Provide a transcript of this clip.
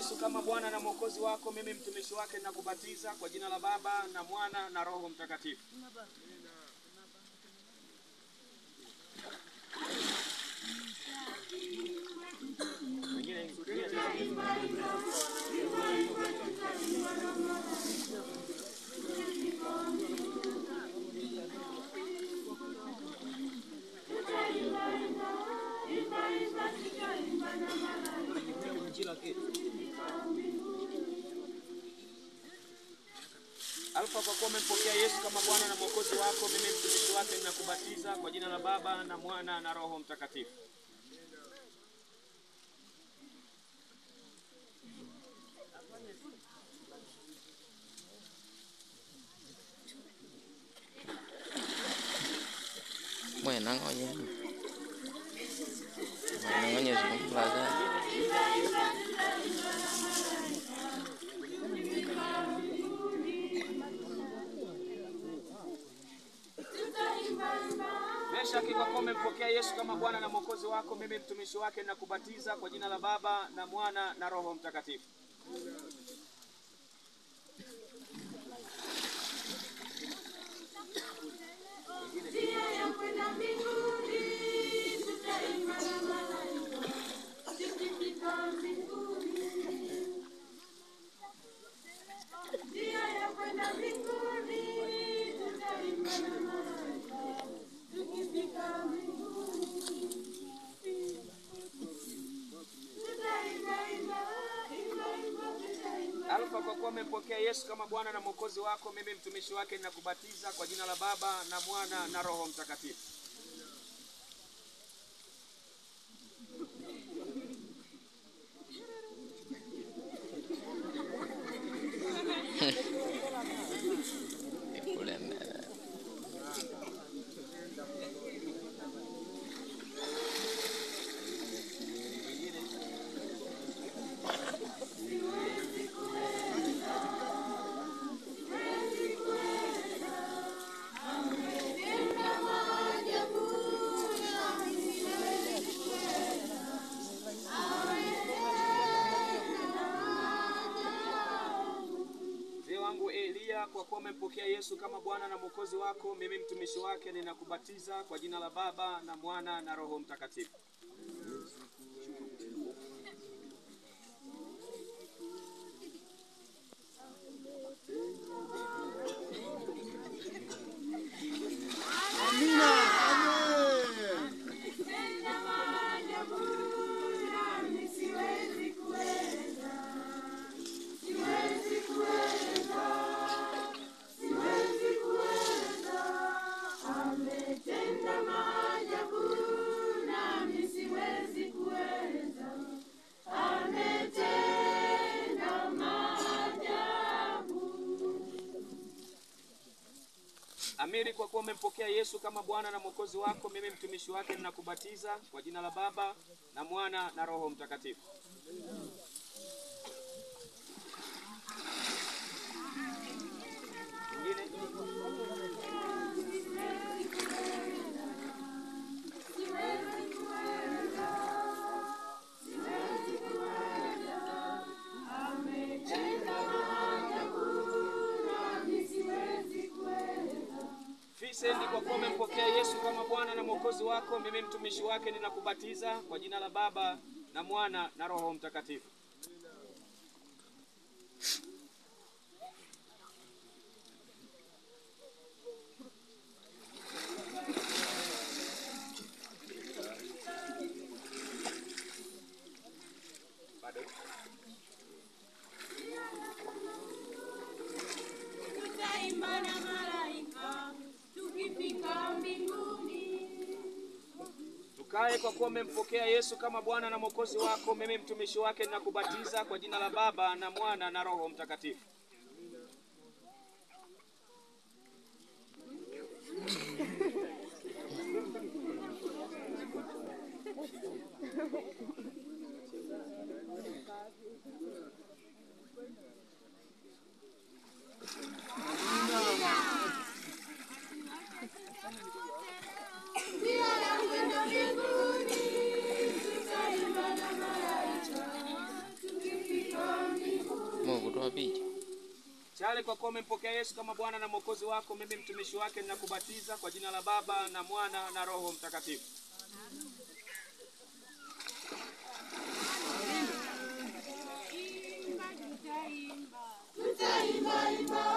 Yesu kama Bwana na Mwokozi wako, mimi mtumishi wake nakubatiza kwa jina la Baba na Mwana na Roho Mtakatifu. Alfa, kwa kuwa umempokea Yesu kama Bwana na Mwokozi wako, mimi mtumishi wake ninakubatiza kwa jina la Baba na Mwana na Roho Mtakatifu. Bueno, oye. Bueno, oye, es un placer. Meshaki, kwa kuwa umempokea Yesu kama Bwana na Mwokozi wako, mimi mtumishi wake ninakubatiza kwa jina la Baba na Mwana na Roho Mtakatifu. Alfa, kwa kuwa umempokea Yesu kama Bwana na Mwokozi wako, mimi mtumishi wake ninakubatiza kwa jina la Baba na Mwana na Roho Mtakatifu. Kule mbele. Mzee wangu Elia, kwa kuwa umempokea Yesu kama Bwana na Mwokozi wako, mimi mtumishi wake ninakubatiza kwa jina la Baba na Mwana na Roho Mtakatifu. Amina. Amen. Amiri, kwa kuwa umempokea Yesu kama Bwana na Mwokozi wako, mimi mtumishi wake ninakubatiza kwa jina la Baba na Mwana na Roho Mtakatifu. Mwingine? Vincent, kwa kuwa umempokea Yesu kama Bwana na Mwokozi wako, mimi mtumishi wake ninakubatiza kwa jina la Baba na Mwana na Roho Mtakatifu. Bado? Tutaimba na malaika tukifika mbinguni. Tukae kwa kuwa umempokea Yesu kama Bwana na Mwokozi wako, mimi mtumishi wake ninakubatiza kwa jina la Baba na Mwana na Roho Mtakatifu. Njia ya kwenda mbinguni, tutaimba na malaika tukifika Tayari kwa kuwa umempokea Yesu kama Bwana na Mwokozi wako, mimi mtumishi wake ninakubatiza kwa jina la Baba na Mwana na Roho Mtakatifu. Imba tutaimba. Tutaimba imba